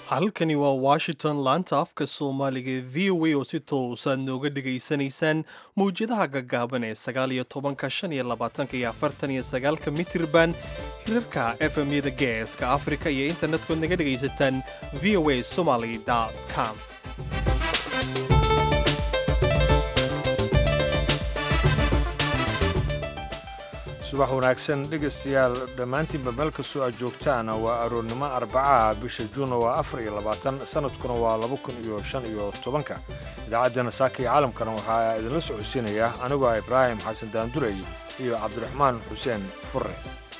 halkani waa washington laanta afka soomaaliga ee v o a oo si toosaad nooga dhegaysanaysaan mawjadaha gaggaaban ee sagaal iyo tobanka shan iyo labaatanka iyo afartan iyo sagaalka mitirban hirarka efmyada geeska afrika iyo internetkood naga dhegaysataan v o a somaly com subax wanaagsan dhegaystayaal dhammaantiinba meel kastoo aad joogtaan waa aroornimo arbacaha bisha juuna waa afar iyo labaatan sannadkuna waa laba kun iyo shan iyo tobanka idaacaddeenna saaka iyo caalamkana waxaa idinla socodsiinaya anigoo ah ibraahim xasan daandurey iyo cabdiraxmaan xuseen furre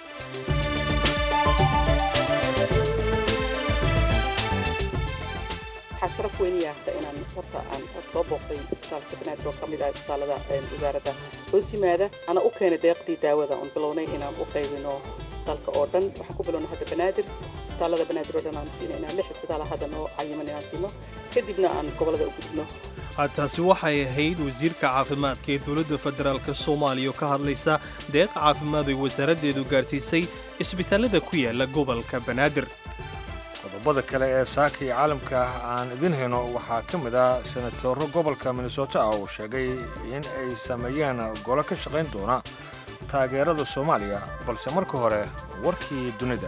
waxaa sharaf weyniya hata inaan horta aan soo booqday isbitaalka banaadir oo ka mid ah isbitaalada wasaaradda hoos yimaada ana u keenay deeqdii daawada oon bilownay inaan u qaybino dalka oo dhan waxaan ku bilownay hadda banaadir isbitaalada banaadir oo dhan aan siina inaan lix isbitaala hadda noo cayiman inaan siino kadibna aan gobollada u gudubno taasi waxay ahayd wasiirka caafimaadka ee dowladda federaalk soomaaliya oo ka hadlaysa deeq caafimaad ay wasaaraddeedu gaarsiisay isbitaallada ku yaala gobolka banaadir qodobada kale ee saaka iyo caalamka aan idin hayno waxaa ka mid ah senatoro gobolka minnesota ah oo sheegay in ay sameeyeen golo ka shaqayn doona taageerada soomaaliya balse marka hore warkii dunida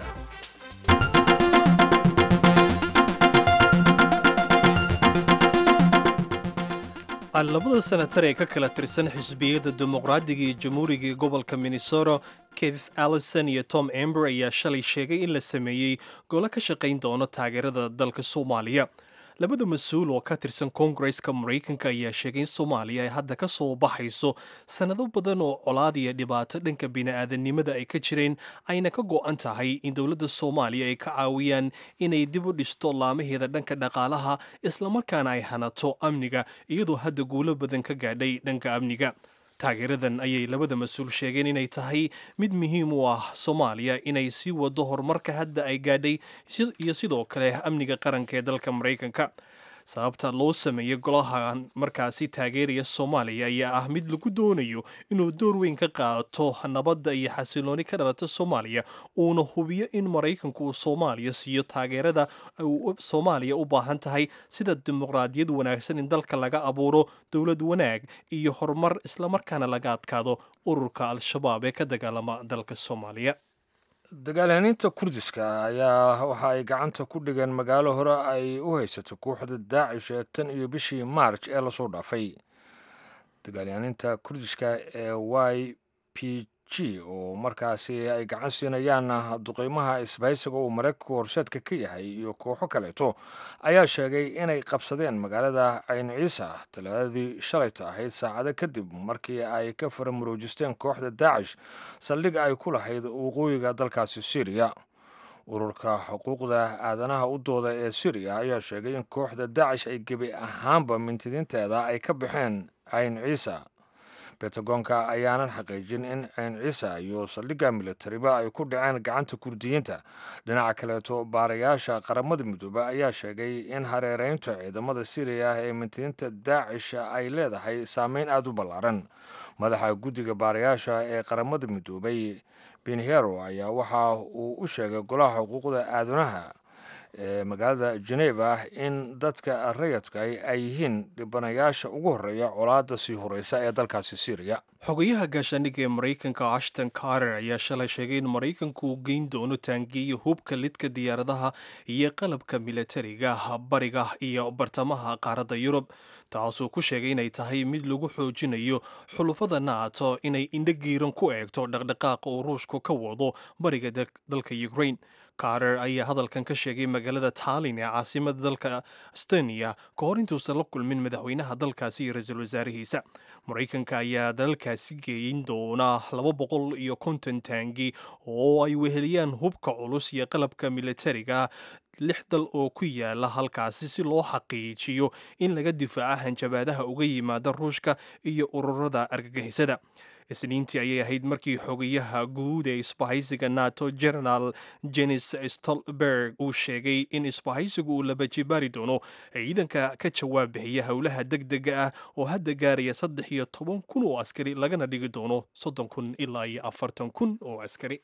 labada senatar ee ka kala tirsan xisbiyada dimuqraadiga iyo jamhuuriga ee gobolka minnesota keith allison iyo tom ember ayaa shalay sheegay in la sameeyey golo ka shaqayn doono taageerada dalka soomaaliya labada mas-uul oo ka tirsan koongareska maraykanka ayaa sheegay in soomaaliya ay hadda ka soo baxayso sannado badan oo colaad iyo dhibaato dhanka bini'aadanimada ay ka jireen ayna ka go'an tahay in dowladda soomaaliya ay ka caawiyaan inay dib u dhisto laamaheeda dhanka dhaqaalaha islamarkaana ay hanato amniga iyadoo hadda guulo badan ka gaadhay dhanka amniga taageeradan ayay labada mas-uul sheegeen inay tahay mid muhiim u ah soomaaliya inay sii wado horumarka hadda ay gaadhay iyo sidoo kale amniga qaranka ee dalka maraykanka sababta loo sameeyey golahan markaasi taageeraya soomaaliya ayaa ah mid lagu doonayo inuu door weyn ka qaato nabadda iyo xasilooni ka dhalata soomaaliya uuna hubiyo in maraykanku uu soomaaliya siiyo taageerada soomaaliya u baahan tahay sida dimuqraadiyad wanaagsan in dalka laga abuuro dowlad wanaag iyo horumar islamarkaana laga adkaado ururka al-shabaab ee ka dagaalama dalka soomaaliya dagaalyahaaniinta kurdiska ayaa waxa ay gacanta ku dhigeen magaalo hore ay u haysato kooxda daacish ee tan iyo bishii maarj ee lasoo dhaafay dagaalyahaaniinta kurdiska ee y p g oo markaasi ay gacan siinayaan duqeymaha isbahaysiga uu maraykanku horseedka ka yahay iyo kooxo kaleeto ayaa sheegay inay qabsadeen magaalada cayn ciisa talaadadii shalayta ahayd saacado kadib markii ay ka faramuroojisteen kooxda daacish saldhig ay ku lahayd waqooyiga dalkaasi syriya ururka xuquuqda aadanaha u dooda ee syriya ayaa sheegay in kooxda daacish ay gebi ahaanba mintidiinteeda ay ka baxeen cayn ciisa bentagoonka ayaanan xaqiijin in cayn ciisa iyo saldhigga militariba ay ku dhaceen gacanta kurdiyiinta dhinaca kaleeto baarayaasha qaramada midoobe ayaa sheegay in hareereynta ciidamada siriya ee mintidiinta daacish ay leedahay saameyn aada u ballaaran madaxa guddiga baarayaasha ee qaramada midoobay benhero ayaa waxa uu u sheegay golaha xuquuqda aadanaha ee magaalada geneva in dadka rayadka ay yihiin dhibanayaasha ugu horreeya colaadda sii horeysa ee dalkaasi syriya xogayaha gaashaandhigga ee maraykanka ashton carter ayaa shalay sheegay in maraykanku uu geyn doono taangiyo hubka lidka diyaaradaha iyo qalabka militariga bariga iyo bartamaha qaaradda yurub taasuu ku sheegay inay tahay mid lagu xoojinayo xulufada naato inay indhogiiran ku eegto dhaqdhaqaaqa uu ruushku ka wado bariga dalka ukraine carter ayaa hadalkan ka sheegay magaalada tallin ee caasimada dalka estoniya ka hor intuusan la kulmin madaxweynaha dalkaasi iyo ra-iisul wasaarihiisa maraykanka ayaa dalalkaasi geeyin doona laba boqol iyo konton taangi oo ay weheliyaan hubka culus iyo qalabka militariga lix dal oo ku yaala halkaasi si loo xaqiijiyo in laga difaaco hanjabaadaha uga yimaada ruushka iyo ururada argagixisada isniintii ayay ahayd markii xogayaha guud ee isbahaysiga nato generaal jenis stolberg uu sheegay in isbahaysigu uu labajibaari doono ciidanka ka jawaab bixiya howlaha degdega ah oo hadda gaaraya saddex iyo toban kun oo askari lagana dhigi doono soddon kun ilaa iyo afartan kun oo askari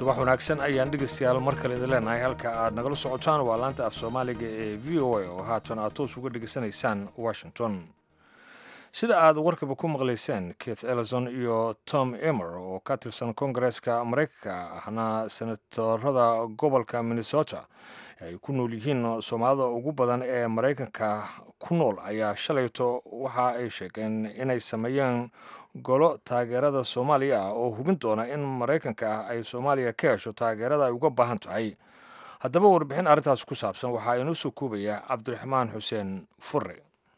subax wanaagsan ayaan dhegaystayaal mar kale idin leenahay halka aad nagala socotaan waa laanta af soomaaliga ee v o a oo haatan aad toos uga dhegaysanaysaan washington sida aad warkaba ku maqlayseen keith ellison iyo tom emer oo ka tirsan kongareeska maraykanka ahna senatorada gobolka minnesota ay ku nool yihiin soomaalida ugu badan ee maraykanka ku nool ayaa shalayto waxa ay sheegeen inay sameeyeen golo taageerada soomaaliya ah oo hubin doona in maraykanka ah ay soomaaliya ka hesho taageerada ay uga baahan tahay haddaba warbixin arrintaas ku saabsan waxaa inoo soo koobaya cabdiraxmaan xuseen fure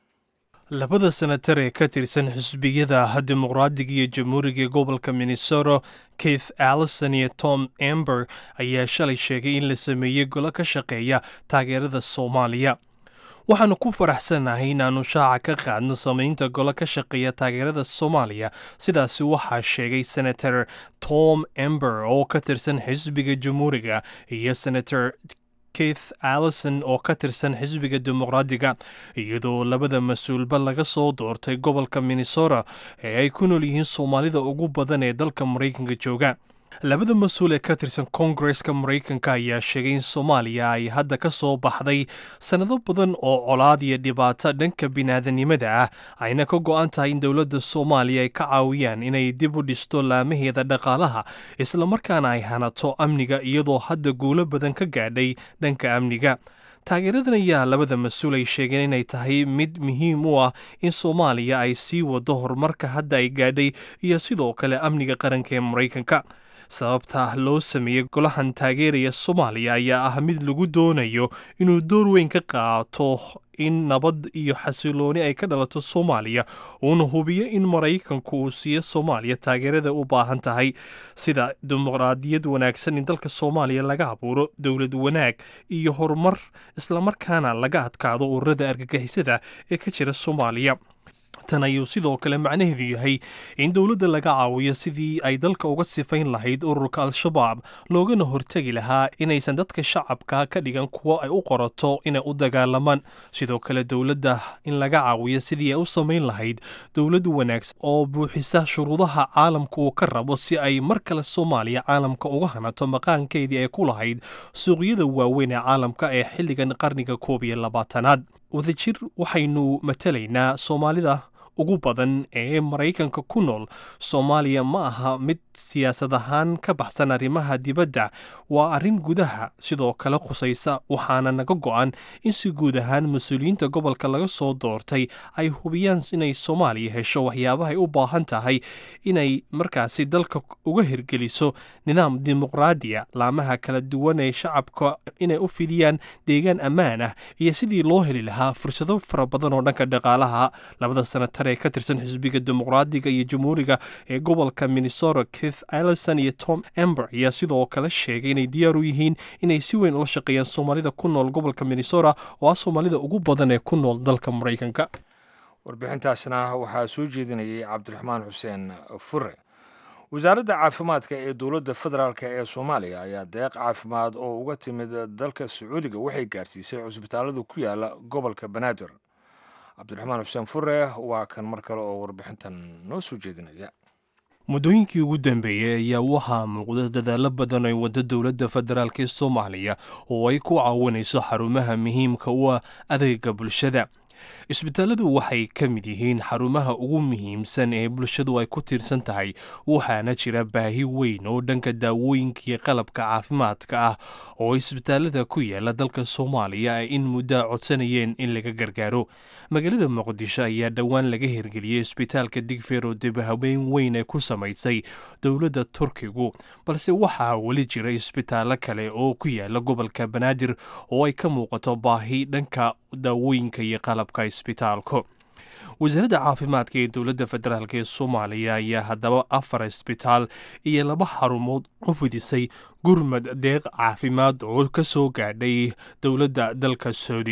labada senatar ee ka tirsan xisbiyada dimuqraadiga iyo jamhuuriga gobolka minnesota keith allison iyo tom amber ayaa shalay sheegay in la sameeyey golo ka shaqeeya taageerada soomaaliya waxaanu ku faraxsanahay inaannu shaaca ka qaadno samaynta golo ka shaqeeya taageerada soomaaliya sidaasi waxaa sheegay senator tom amber oo ka tirsan xisbiga jamhuuriga iyo senator keith allison oo ka tirsan xisbiga dimuqraadiga iyadoo labada mas-uulba laga soo doortay gobolka minnesota ee ay ku nool yihiin soomaalida ugu badan ee dalka maraykanka jooga labada mas-uul ee ka tirsan koongareska maraykanka ayaa sheegay in soomaaliya ay hadda ka soo baxday sannado badan oo colaad iyo dhibaato dhanka biniaadanimada ah ayna ka go-an tahay in dowladda soomaaliya ay ka caawiyaan inay dib u dhisto laamaheeda dhaqaalaha islamarkaana ay hanato amniga iyadoo hadda guulo badan ka gaadhay dhanka amniga taageeradan ayaa labada mas-uul ay sheegeen inay tahay mid muhiim u ah in soomaaliya ay sii wado horumarka hadda ay gaadhay iyo sidoo kale amniga qaranka ee maraykanka sababta loo sameeyey golahan taageeraya soomaaliya ayaa ah mid lagu doonayo inuu door weyn ka qaato in nabad iyo xasilooni ay ka dhalato soomaaliya uuna hubiyo in maraykanku uu siiyo soomaaliya taageerada u baahan tahay sida dimuqraadiyad wanaagsan in dalka soomaaliya laga abuuro dowlad wanaag iyo horumar islamarkaana laga adkaado ururada argagixisada ee ka jira soomaaliya tan ayuu sidoo kale macnaheedu yahay in dowladda laga caawiyo sidii ay dalka uga sifayn lahayd ururka al-shabaab loogana hortegi lahaa inaysan dadka shacabka ka dhigan kuwo ay u qorato inay u dagaalamaan sidoo kale dowladda in laga caawiyo sidii ay u samayn lahayd dowlad wanaagsan oo buuxisa shuruudaha caalamka uu ka rabo si ay mar kale soomaaliya caalamka uga hanato maqaankeedii ay ku lahayd suuqyada waaweyn ee caalamka ee xilligan qarniga koob iyo labaatanaad wadajir waxaynu matalaynaa soomaalida ugu badan ee maraykanka ku nool soomaaliya ma aha mid siyaasad ahaan ka baxsan arrimaha dibadda waa arrin gudaha sidoo kale khusaysa waxaana naga go-an in si guud ahaan mas-uuliyiinta gobolka laga soo doortay ay hubiyaan inay soomaaliya hesho waxyaabahay u baahan tahay inay markaasi dalka uga hirgeliso nidaam dimuqraadiya laamaha kala duwan ee shacabka inay u fidiyaan deegaan ammaan ah iyo sidii loo heli lahaa fursado fara badan oo dhanka dhaqaalaha labada sanatar ee ka tirsan xisbiga dimuqraadiga iyo jamhuuriga ee gobolka minnesota keith allison iyo tom amber ayaa sidoo kale sheegay inay diyaar u yihiin inay si weyn ula shaqeeyaan soomaalida ku nool gobolka minnesota oo ah soomaalida ugu badan ee ku nool dalka maraykanka warbixintaasna waxaa soo jeedinayay cabdiraxmaan xuseen fure wasaaradda caafimaadka ee dowladda federaalk ee soomaaliya ayaa deeq caafimaad oo uga timid dalka sacuudiga waxay gaarsiisay cusbitaallada ku yaala gobolka banaadir cabdiraxmaan xuseen fure waa kan mar kale oo warbixintan noo soo jeedinaya muddooyinkii ugu dambeeyey ayaa waxaa muuqda dadaallo badan ay waddo dowladda federaalk ee soomaaliya oo ay ku caawinayso xarumaha muhiimka u ah adeega bulshada isbitaalladu waxay ka mid yihiin xarumaha ugu muhiimsan ee bulshadu ay ku tiirsan tahay waxaana jira baahi weyn oo dhanka daawooyinka iyo qalabka caafimaadka ah oo isbitaallada ku yaala dalka soomaaliya ay in muddaa codsanayeen in laga gargaaro magaalada muqdisho ayaa dhowaan laga hirgeliyey isbitaalka digfeer oo dibhabeyn weyn ay ku samaysay dowladda turkigu balse waxaa weli jira isbitaallo kale oo ku yaala gobolka banaadir oo ay ka muuqato baahi dhanka daawooyinka iyo qalabka isbitaalku wasaaradda caafimaadka ee dowladda federaalk ee soomaaliya ayaa haddaba afar isbitaal iyo laba xarumood u fidisay gurmad deeq caafimaad oo ka soo gaadhay dowladda dalka sacuudiga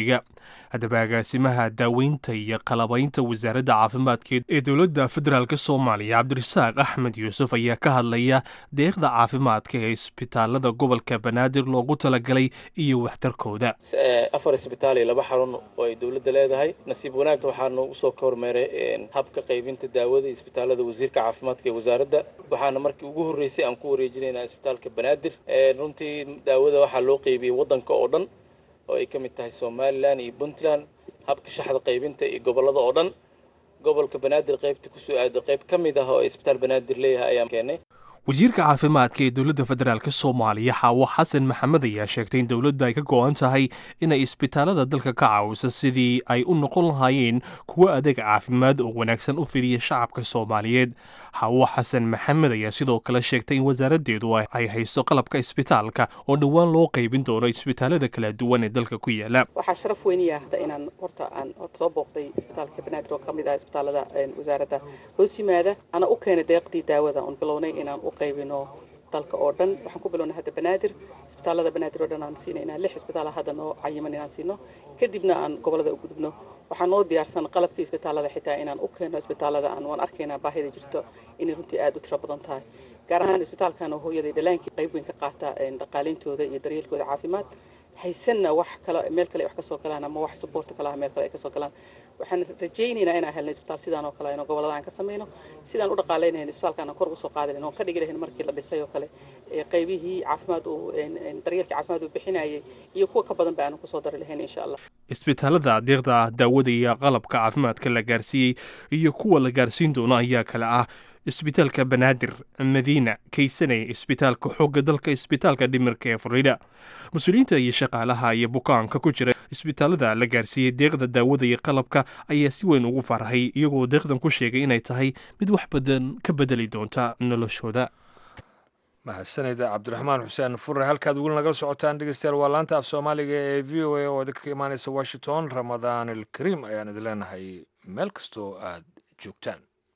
haddaba agaasimaha daaweynta iyo qalabaynta wasaaradda caafimaadka ee dowladda federaalk soomaaliya cabdirasaaq axmed yuusuf ayaa ka hadlaya deeqda caafimaadka ee isbitaalada gobolka banaadir loogu talagalay iyo waxtarkooda afar isbitaal iyo laba xarun oo ay dowladda leedahay nasiib wanaagta waxaanu usoo ka hormeeray habka qaybinta daawada iyo isbitaalada wasiirka caafimaadka ee wasaaradda waxaana markii ugu horreysay aan ku wareejinaynaa isbitaalka banaadir runtii daawada waxaa loo qeybiyey waddanka oo dhan oo ay ka mid tahay somalilan iyo puntland habka shaxda qaybinta iyo gobollada oo dhan gobolka banaadir qaybta kusoo aada qayb ka mid ah oo isbitaal banaadir leeyahay ayaan keenay wasiirka caafimaadka ee dowladda federaalk soomaaliya xaawo xasan maxamed ayaa sheegtay in dowladda ay ka go-an tahay inay isbitaalada dalka ka caawiso sidii ay u noqon lahaayeen kuwo adeeg caafimaad oo wanaagsan u fidiya shacabka soomaaliyeed xaawo xasan maxamed ayaa sidoo kale sheegtay in wasaaraddeedu ay hayso qalabka isbitaalka oo dhowaan loo qaybin doono isbitaalada kala duwan ee dalka ku yaala waxaa sharaf weyniya hadda inaan horta aan soo booqday isbitaalka banaadir oo ka mid ah isbitaalada wasaaradda hoos yimaada ana u keenay deeqdii daawada oon bilownay inaan qaybino dalka oo dhan waxaan ku bilownay hadda banaadir isbitaalada banaadir oo dhan aan siinaynaa lix isbitaala hadda noo cayiman inaan siino kadibna aan gobolada u gudubno waxaa noo diyaarsan qalabkii isbitaalada xitaa inaan u keeno isbitaalada aan waan arkaynaa baahida jirto inay runtii aada u tiro badan tahay gaar ahaan isbitaalkan oo hooyaday dhalaankii qayb weyn ka qaata dhaqaalintooda iyo daryeelkooda caafimaad haysanna wax kale meel kale wax kasoo galaan ama wax suboorta kale ah meel kale ay kasoo galaan waxaan rajaynaynaa inaan helnay isbitaal sidaan oo kale inoo gobolada aan ka samayno sidaan u dhaqaalaynayn isbitaalkaan aan kor ugu soo qaadi lahayn oon ka dhigi lahayn markii la dhisay oo kale qaybihii caafimaad uu daryeelkii caafimaad uu bixinayay iyo kuwa ka badan ba aanu kusoo dari lahayn insha allah isbitaalada deeqda daawada iyo qalabka caafimaadka la gaarsiiyey iyo kuwa la gaarsiin doono ayaa kale ah isbitaalka banaadir madiina kaysane isbitaalka xoogga dalka isbitaalka dhimirka ee fariida mas-uuliyiinta iyo shaqaalaha iyo bukaanka ku jira isbitaalada la gaarsiiyey deeqda daawada iyo qalabka ayaa si weyn ugu farxay iyagoo deeqdan ku sheegay inay tahay mid wax badan ka bedeli doonta noloshooda mahadsanida cabdiraxmaan xuseen fure halkaad weli nagala socotaan dhegeystayaal waa laanta af soomaaliga ee v o a oo idinka imaaneysa washington ramadaan alkariim ayaan idin leenahay meel kastoo aad joogtaan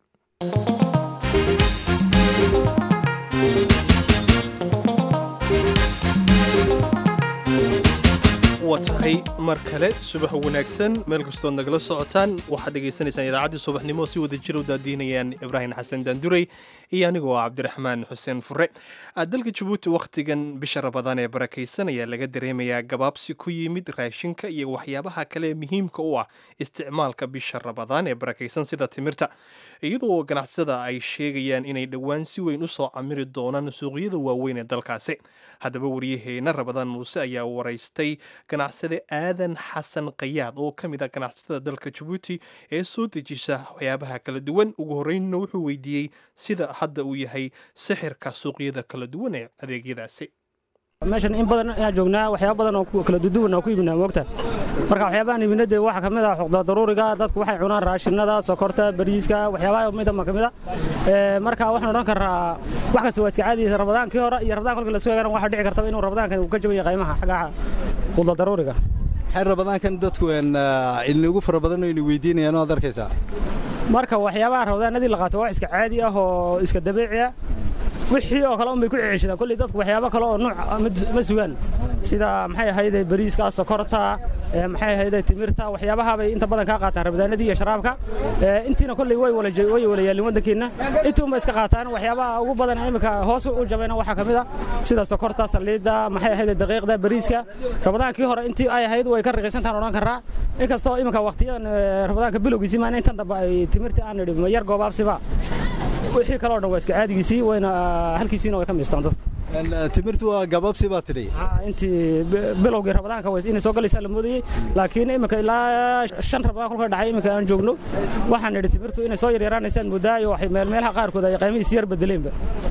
waa tahay mar kale subax wanaagsan meel kastood nagala socotaan waxaad dhegaysanaysaan idaacaddii subaxnimo si wada jir u daadiinayaan ibraahim xasan daanduray iyo anigoo cabdiraxmaan xuseen fure dalka jabuuti wakhtigan bisha rabadaan ee barakaysan ayaa laga dareemayaa gabaabsi ku yimid raashinka iyo waxyaabaha kale ee muhiimka u ah isticmaalka bisha rabadaan ee barakaysan sida timirta iyadoo ganacsada ay sheegayaan inay dhowaan si weyn u soo camiri doonaan suuqyada waaweyn ee dalkaasi haddaba waryaheena rabadaan muuse ayaa waraystay ganacsade aadan xasan kayaad oo ka mid ah ganacsatada dalka jabuuti ee soo dejisa waxyaabaha kala duwan ugu horreynna wuxuu weydiiyey sida hadda uu yahay sixirka suuqyada kala duwan ee adeegyadaasi meeshan in badan ayaan joognaa waxyaaba badan oo kala duduwan oo ku iibinaa moogta marka waxyaabahan iibina dee waxaa ka mid ah xuqda daruuriga dadku waxay cunaan raashinada sokorta bariiska waxyaabaha midama ka mid a marka waxaan odhan karaa wax kasta waa iska caadiyeysa rabadaankii hore iyo rabadaan kolkii lasoo eegana waxaa dhici kartaba inuu rabadaankan uu ka jaban yahay qiimaha xagga xuqda daruuriga maxay rabadaankan dadku ilnigu fara badan oo ina weydiinayaan oo ad arkaysaa marka waxyaabaha rabadaanadii la qaato waa iska caadi ah oo iska dabiici ah wixii oo kale unbay ku ceceeshadaan kolley dadku waxyaabo kale oo nuuc ma sugaan sida maxay ahayde bariiska sokorta maxay ahayde timirta waxyaabahaabay inta badan kaa qaataan rabadaanadii iyo sharaabka intiina kolley way wala way wala yaalin waddankeenna intuunba iska qaataan waxyaabaha ugu badan imika hoos u jabayna waxaa ka mid a sida sokorta saliidda maxay ahayde daqiiqda bariiska rabadaankii hore intii ay ahayd way ka raqiisantaan odhan karaa inkastoo imika waqtiyadan rabadaanka bilowgiisii maana intan dambe ay timirta aan nidhi yar goobaabsiba wixii kaloo dhan waa iska caadigiisii wayna halkiisiina way ka miistaan dadku timirtu waa gabaabsi baa tidhi intii bilowgii rabadaanka ways inay soo galaysaa la moodayey laakiin iminka ilaa shan rabadaan kolka dhacay iminka aan joogno waxaan nidhi timirtu inay soo yaryaraanaysaan moodaayo waxay meelmeelaha qaarkood ay qiimihiisi yar bedeleenba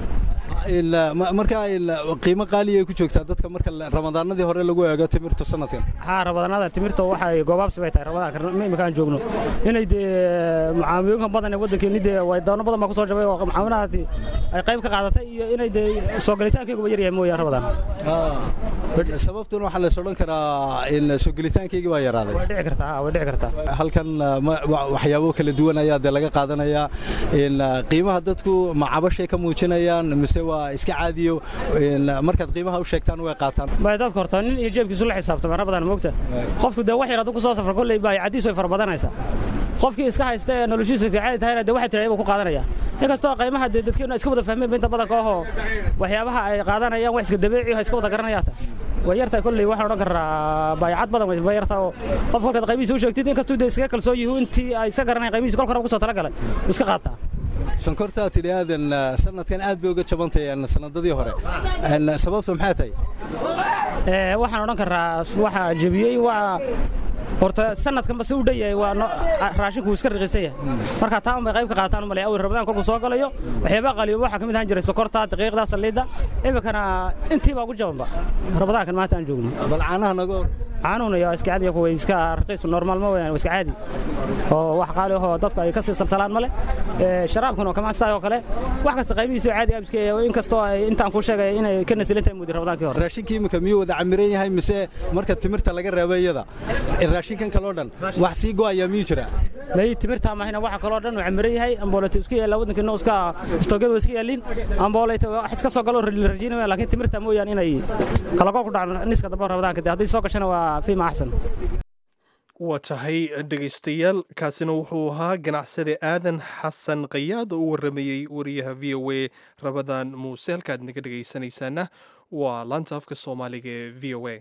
marka qiimo qaaliya ay ku joogtaa dadka marka ramadaanadii hore lagu eego timirtu sanadkan haa rabadaanada timirta waxay goobaabsi bay tahay rabadaanka imika aan joogno inay dee mucaamilooyinkan badan ee waddankeeni dee waydaano badan baa ku soo jabay oo mucaawinahaasi ay qayb ka qaadatay iyo inay dee soo galitaankeeguba yar yahay mooyaan rabadaan sababtuna waxaa lays odhan karaa in soo gelitaankeygii baa yaraaday way dhici kartaa way dhici kartaa halkan waxyaabo kala duwan ayaa dee laga qaadanayaa in qiimaha dadku ma cabashay ka muujinayaan mise waa waa iska caadiyo markaad qiimaha u sheegtaan way qaataan bay dadka horta nin iyo jeebkiisu la xisaabtama ra badan moogta qofku dee wax yar hadduu ku soo safro kolley baa caddiisu way fara badanaysaa qofkii iska haysta ee noloshiisu caadi tahayna dee waxay tiraa buu ku qaadanaya inkastoo qiimaha dee dadkeenu iska wada fahmeen inta badanka ahoo waxyaabaha ay qaadanayaan wax iska dabeeci oo iska wada garanayaata way yartaa kolley waxaan odhan karaa baayacad badan way yartaa oo qof kolkaad qiimihiisa u sheegtid inkastuu dee iskaga kalsoon yihiin intii ay iska garanayaan qiimihiisa kolka hore ku soo talagalay wuu iska qaataa sonkortaa tidhi aadan sanadkan aad bay uga jabantay sanadadii hore sababta maxaa tahay waxaan odhan karaa waxaa jebiyey waa horta sanadkanba si u dhan yahay waa raashinku iska raqiisan yahay marka taa unbay qayb ka qaataan u malay awil rabadaan kolkuu soo galayo waxyaabaha qaliyo waxaa ka mid ahaan jiray sokorta daqiiqda saliidda iminkana intii baa ugu jabanba rabadaankan maanta aan joogno bal caanaha naga hor caanuhuna yaa iska caadiya kuwa iska raqiisu normaal ma weyaan iska caadi oo wax qaali ahoo dadku ay ka sii salsalaan male sharaabkuna kamaan sidaa oo kale wax kasta qaybihiisu caadi abiska inkastoo ay intaan kuu sheegaya inay ka nasilan tahay mudi rabadaankii hore raashinkii iminka miyuu wada camiran yahay mise marka timirta laga reebo iyada raashinkan kaloo dhan wax sii go'aya miyuu jira may timirta mahina waxa kaloo dhan uu camiran yahay ambooleta isku yaalla waddankiina iska istoogyada waa iska yaaliin ambooleta wax iska soo galo rajiinaya laakiin timirta mooyaan inay kalago ku dhacdo niska dambe rabadaanka dee hadday soo gashana waa fiima axsan waa tahay dhegaystayaal kaasina wuxuu ahaa ganacsade aadan xasan kayaad oo u warramayey wariyaha v o a rabadaan muuse halkaad naga dhegaysanaysaana waa laanta afka soomaaliga ee v o a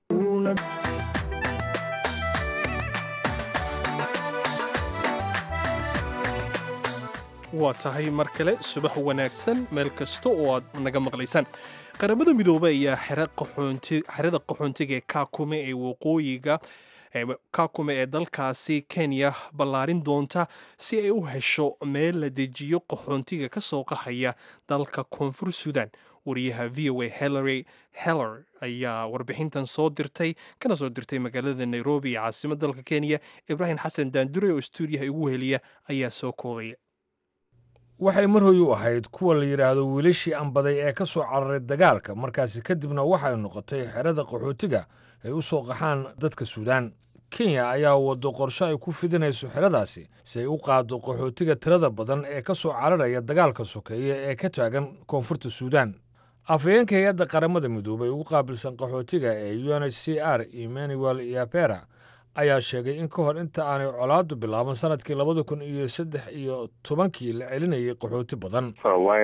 waa tahay mar kale subax wanaagsan meel kasta oo aad naga maqlaysaan qaramada midoobey ayaa xerada qaxoontiga ee kaakume ee waqooyiga kaakume ee dalkaasi kenya ballaarin doonta si ay u hesho meel la dejiyo qaxoontiga ka soo qaxaya dalka koonfur sudan wariyaha v o a hillary heller ayaa warbixintan soo dirtay kana soo dirtay magaalada nairobi ee caasimad dalka kenya ibraahim xasan daandure oo stuudiyaha igu heliya ayaa soo koobaya waxay mar hoy u ahayd kuwa la yidhaahdo wiilashii ambaday ee ka soo cararay dagaalka markaasi kadibna waxay noqotay xerada qaxootiga ay u soo qaxaan dadka suudaan kenya ayaa waddo qorsho ay ku fidinayso xeradaasi si ay u qaaddo qaxootiga tirada badan ee ka soo cararaya dagaalka sokeeye ee ka taagan koonfurta suudaan afhayeenka hay-adda qaramada midoobay ugu qaabilsan qaxootiga ee u n h c r emmanuel yapera ayaa sheegay in ka hor inta aanay colaaddu bilaaban sanadkii labada kun iyo saddex iyo tobankii la celinayay qaxooti badan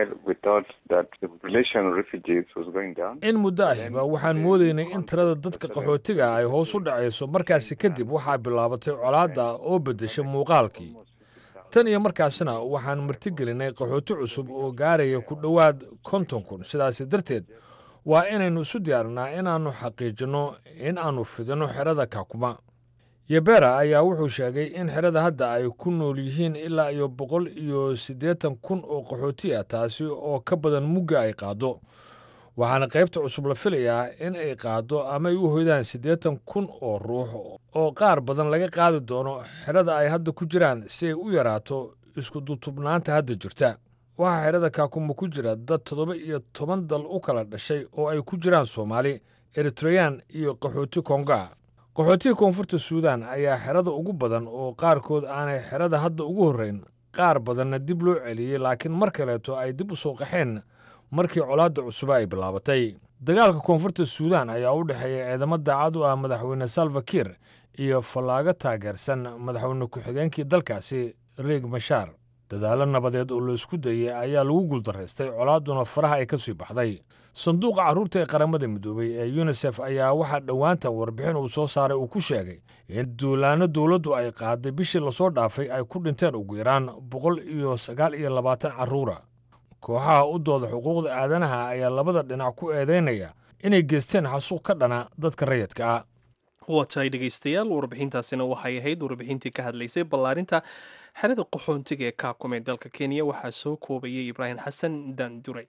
in muddo ahiba waxaan moodaynay in tirada dadka qaxootiga ay hoos u dhacayso markaasi kadib waxaa bilaabatay colaadda oo beddesha muuqaalkii tan iyo markaasna waxaan martigelinay qaxooti cusub oo gaaraya ku dhowaad konton kun sidaasi darteed waa inaynu isu diyaarinaa inaannu xaqiijinno in aannu fidinno xerada kaakuma yebera ayaa wuxuu sheegay in xerada hadda ay ku nool yihiin ilaa iyo boqol iyo siddeetan kun oo qaxooti ah taasi oo ka badan mugga ay qaaddo waxaana qaybta cusub la filayaa in ay qaaddo ama ay u hoydaan siddeetan kun oo ruux oo qaar badan laga qaadi doono xerada ay hadda ku jiraan si ay u yaraato isku dutubnaanta hadda jirta waxaa xerada kaakuma ku jira dad toddoba iyo toban dal u kala dhashay oo ay ku jiraan soomaali eritreyaan iyo qaxooti konga qaxootiga koonfurta suudaan ayaa xerada ugu badan oo qaarkood aanay xerada hadda ugu horrayn qaar badanna dib loo celiyey laakiin mar kaleeto ay dib u soo qaxeen markii colaadda cusuba ay bilaabatay dagaalka koonfurta suudaan ayaa u dhexeeya ciidamo daacad u ah madaxweyne salva kiir iyo fallaago taageersan madaxweyne ku-xigeenkii dalkaasi riig mashaar dadaallo nabadeed oo laisku dayey ayaa lagu guuldaraystay colaadduna faraha ay ka sii baxday sanduuqa carruurta ee qaramada midoobey ee yunisef ayaa waxaa dhowaantan warbixin uu soo saaray uu ku sheegay in duulaanno dowladdu ay qaaday bishii lasoo dhaafay ay ku dhinteen ugu yaraan boqol iyo sagaal iyo labaatan carruura kooxaha u dooda xuquuqda aadanaha ayaa labada dhinac ku eedaynaya inay geysteen xasuuq ka dhana dadka rayidka ah waa tahay dhegaystayaal warbixintaasina waxay ahayd warbixintii ka hadlaysay ballaarinta xerada qaxoontiga ee kaakum ee dalka kenya waxaa soo koobayay ibraahim xasan daandure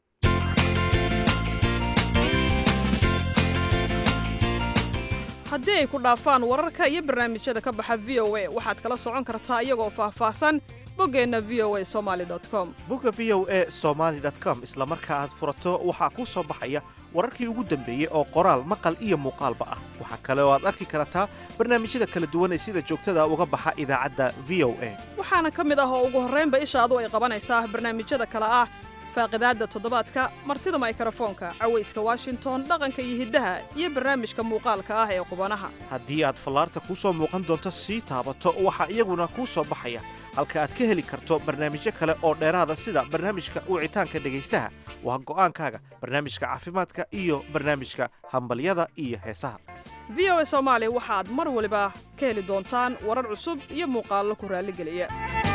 haddii ay ku dhaafaan wararka iyo barnaamijyada ka baxa v o a waxaad kala socon kartaa iyagoo faahfaahsan boggeenna v o a somali com bogga v o a somaali com isla marka aad furato waxaa kuu soo baxaya wararkii ugu dambeeyey oo qoraal maqal iyo muuqaalba ah waxaa kale oo aad arki kartaa barnaamijyada kala duwan ee sida joogtada uga baxa idaacadda v o a waxaana ka mid ah oo ugu horraynba ishaadu ay qabanaysaa barnaamijyada kale ah faaqidaadda toddobaadka martida maykarafoonka cawayska washington dhaqanka iyo hiddaha iyo barnaamijka muuqaalka ah ee qubanaha haddii aad fallaarta kuu soo muuqan doonto sii taabato waxaa iyaguna kuu soo baxaya halka aad ka heli karto barnaamijyo kale oo dheeraada sida barnaamijka wicitaanka dhegaystaha waa go'aankaaga barnaamijka caafimaadka iyo barnaamijka hambalyada iyo heesaha v o a soomaali waxaad mar waliba ka heli doontaan warar cusub iyo muuqaallo ku raalligeliya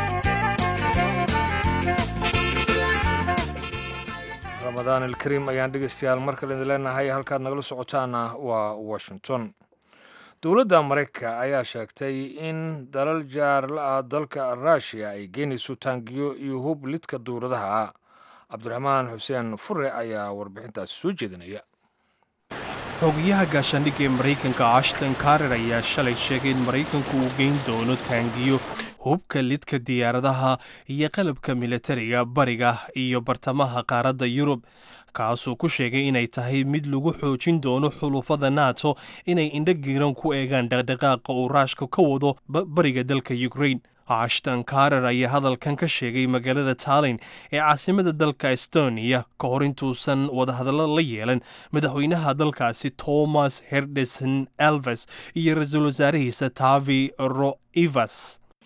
ramadaan alkariim ayaan dhegaystayaal mar kale idin leenahay halkaad nagala socotaana waa washington dowladda maraykanka ayaa sheegtay in dalal jaarla ah dalka ruushiya ay geynayso taangiyo iyo hub lidka duuradaha cabdiraxmaan xuseen fure ayaa warbixintaasi soo jeedinaya xogayaha gaashaandhigga ee maraykanka ashton karer ayaa shalay sheegay in maraykanku uu geyn doono taangiyo hubka lidka diyaaradaha iyo qalabka militariga bariga iyo bartamaha qaaradda yurub kaasuu ku sheegay inay tahay mid lagu xoojin doono xulufada nato inay indho giiran ku eegaan dhaqdhaqaaqa uu raashka ka wado bariga dalka ukrain ashton karer ayaa hadalkan ka sheegay magaalada tallin ee caasimada dalka estonia ka hor intuusan wadahadallo la yeelan madaxweynaha dalkaasi thomas herdesen elves iyo ra-iisul wasaarihiisa tavi roivas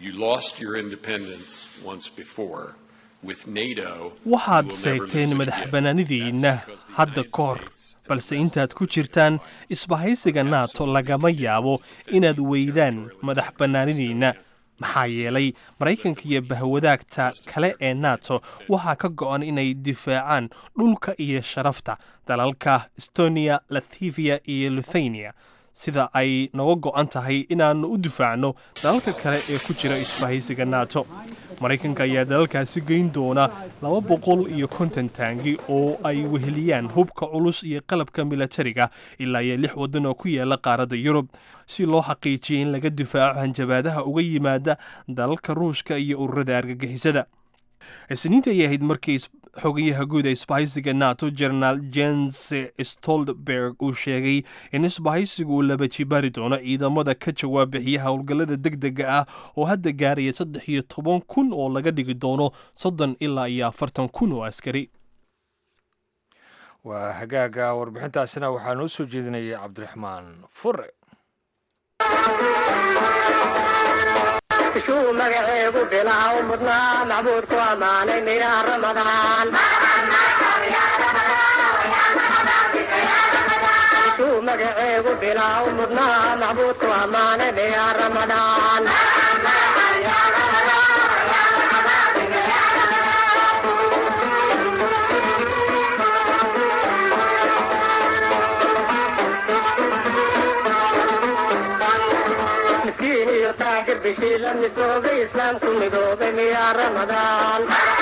waxaad seegteen madax bannaanidiinna hadda ka hor balse intaad ku jirtaan isbahaysiga nato lagama yaabo inaad weydaan madax bannaanidiinna maxaa yeelay maraykanka iyo bahwadaagta kale ee nato waxaa ka go'an inay difaacaan dhulka iyo sharafta dalalka estonia lathiviya iyo luthania sida ay noga go'an tahay inaannu u difaacno dalalka kale ee ku jira isbahaysiga nato maraykanka ayaa dalalkaasi geyn doona laba boqol iyo konton taangi oo ay weheliyaan hubka culus iyo qalabka milatariga ilaa iyo lix waddan oo ku yaala qaaradda yurub si loo xaqiijiya in laga difaaco hanjabaadaha uga yimaada dalalka ruushka iyo ururada argagixisada isniinta ayay ahayd markii xogayaha guud ee isbahaysiga nato jenaraal jens stoltenberg uu sheegay in isbahaysigu uu laba jibaari doono ciidamada ka jawaab bixiya howlgallada deg dega ah oo hadda gaaraya saddex iyo toban kun oo laga dhigi doono soddon ilaa iyo afartan kun oo askari waa hagaaga warbixintaasina waxaa noo soo jeedinayay cabdiraxmaan fure shuu magaceegu bilaaw mudnaa macbuudku ammaanay miyaa ramadaan shuu magaceegu bilaaw mudnaa macbuudku ammaanay miyaa ramadaan miskiin iyo taajir bishii la midoobay islaamku midoobay miyaa ramadaan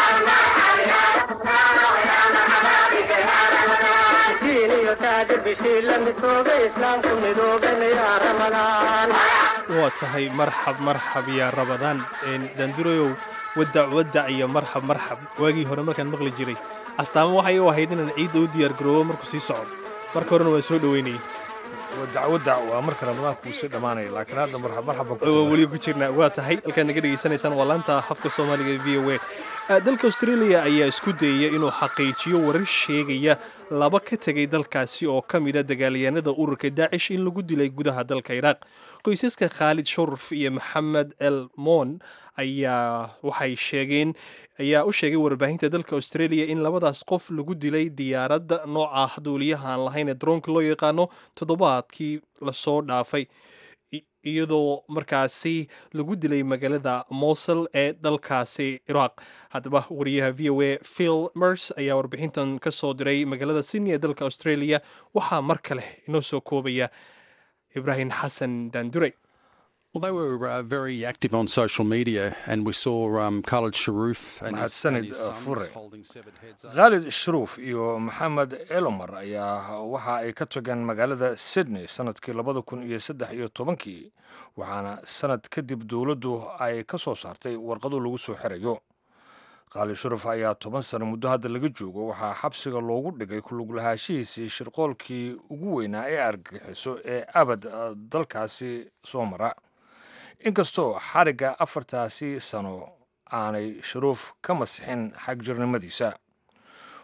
miskiin iyo taajir bishii la midoobay islaamku midoobay miyaa ramadaan waa tahay marxab marxab yaa rabadaan daanduroyow wadac wadac iyo marxab marxab waagii hore markaan maqli jiray astaamo waxay u ahayd inaan ciidda u diyaargaroobo markuu sii socdo marka horena waa soo dhoweynayay wadac wadac waa marka ramadaanku uu sii dhammaanaya laakiin hadda marxab marxab waa weli ku jirnaa waa tahay halkaad naga dhegaysanaysaan waa laanta afka soomaaliga ee v o a dalka australia ayaa isku dayaya inuu xaqiijiyo warar sheegaya laba ka tegay dalkaasi oo ka mida dagaalyahanada ururka daacish in lagu dilay gudaha dalka iraaq qoysaska khaalid shuruf iyo maxamed el moon ayaa waxay sheegeen ayaa u sheegay warbaahinta dalka australia in labadaas qof lagu dilay diyaaradda nooca duuliyaha aan lahayn ee droonka loo yaqaano toddobaadkii lasoo dhaafay iyadoo markaasi lagu dilay magaalada mosul ee dalkaasi iraaq haddaba wariyaha v o a phil mers ayaa warbixintan ka soo diray magaalada sydney ee dalka australia waxaa mar kale inoo soo koobaya ibraahim xasan daandurey Well, they were uh, very active on social media, and we saw um, Khalid Sharoof and his, and mahadsanid his sons fure holding severed heads up. khaalid shruuf iyo maxamed elomar ayaa waxa ay ka tageen magaalada sydney sanadkii labada kun iyo saddex iyo tobankii waxaana sanad kadib dowladdu ay ka soo saartay warqado lagu soo xirayo khaalid shuruuf ayaa toban sano muddo hadda laga joogo waxaa xabsiga loogu dhigay kuluglahaanshihiisii shirqoolkii ugu weynaa ee argagixiso ee abad eh, dalkaasi soo mara inkastoo xarigga afartaasi sano aanay shuruuf ka masixin xagjirnimadiisa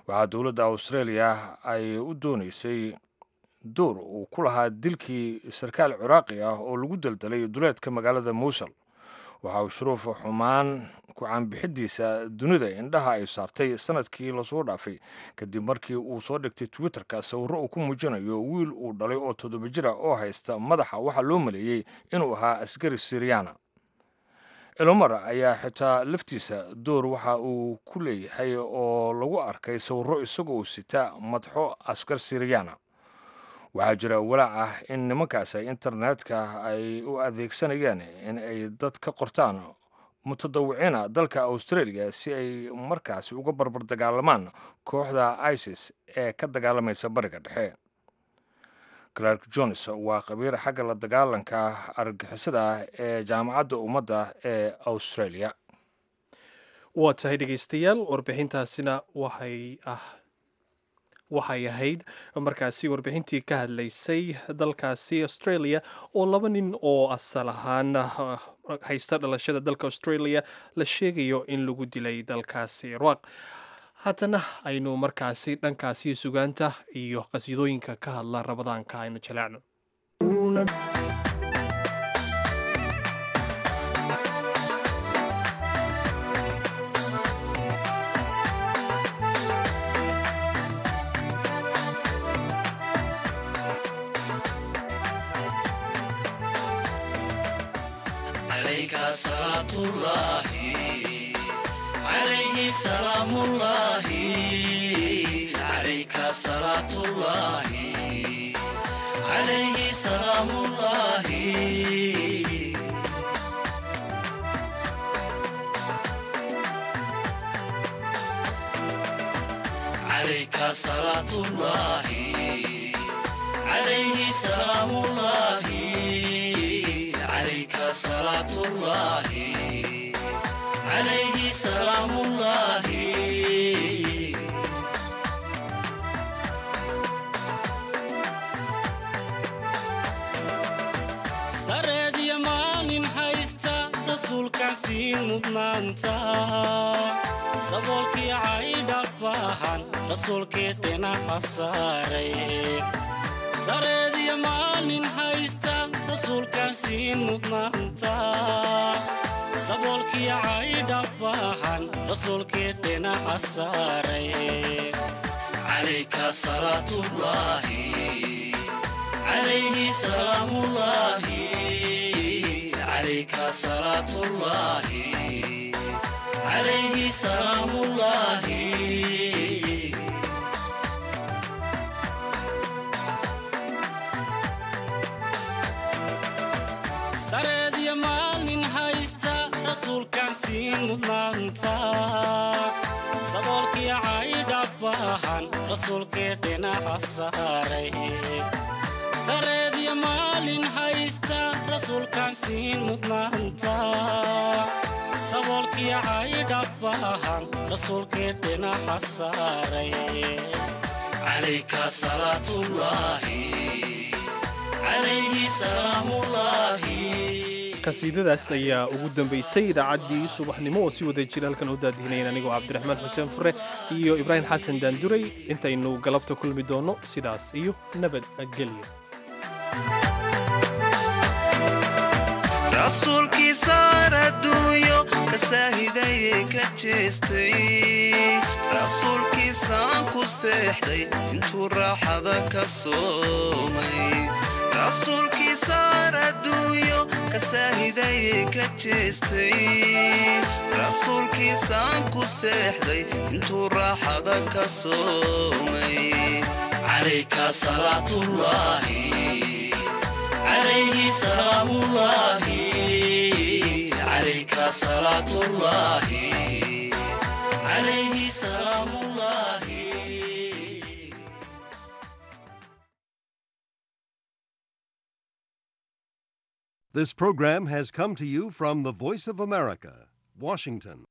waxaa dowladda australia ay u doonaysay door uu ku lahaa dilkii sarkaal ciraaqi ah oo lagu daldalay duleedka magaalada muusel waxa uu shuruuf xumaan ku caanbixidiisa dunida indhaha ay saartay sanadkii lasoo dhaafay kadib markii uu soo dhigtay twitterka sawirro uu ku muujinayo wiil uu dhalay oo toddoba jira oo haysta madaxa waxaa loo maleeyey inuu ahaa askari siriyana elomar ayaa xitaa laftiisa door waxa uu ku leeyahay oo lagu arkay sawirro isagoo sita madxo askar siriyana waxaa jira walaac ah in nimankaas ay internetka ay u adeegsanayaan in ay dad ka qortaan mutadawiciina dalka australia si ay markaasi uga barbar dagaalamaan kooxda isis ee ka dagaalamaysa bariga dhexe clark jones waa khabiir xagga la dagaalanka argagixisada ah ee jaamacadda ummadda ee australia waa tahay dhegaystayaal warbixintaasina waxay ah waxay ahayd markaasi warbixintii ka hadlaysay dalkaasi australia oo laba nin oo asal ahaan haysta dhalashada dalka australia la sheegayo in lagu dilay dalkaasi iraq haddana aynu markaasi dhankaasi sugaanta iyo qasiidooyinka ka hadla rabadaanka aynu jaleecno صلاة الله عليه سلام الله عليك صلاة الله عليه سلام الله عليك صلاة الله عليه سلام الله عليك صلاة الله عليه سلام الله سرد يمان هايستا رسولك سين مدنانتا saboolkii caydha baahan rasuulkii dhinaca saaray sareediyo maalin haysta rasuulkaan siin mudnaanta saboolkii caydha baahan rasuulkii dhinaca saaray calayka salaatullaahi calayhi salaamullaahi calayka salaatullaahi calayhi salaamullaahi sareedyo maalin haysta rasuulkaan siin mudnaanta saboolkii caydha baahan rasuulkii dhinaca saaray sareedyo maalin haysta rasuulkaan siin mudnaanta saboolkii caydha baahan rasuulkii dhinaca saaray calayka salaatullaahi calayhi salaamullaahi qasiidadaas ayaa ugu dambaysay idaacaddii subaxnimo oo si wada jira halkan u daadihinayeen anigoo cabdiraxmaan xuseen fure iyo ibraahim xasan daanduray intaynu galabta kulmi doonno sidaas iyo nabadgelyo rasuulkii saar adduunyo ka saahidayee ka jeestay rasuulkiisaan ku seexday intuu raaxada ka soomay rasuulkii saar adduunyo ka saahidayee ka jeestay rasuulkiisaan ku seexday intuu raaxada ka soomay calayka salaatullaahi عليه سلام الله عليك صلاة الله عليه سلام الله This program has come to you from the Voice of America, Washington.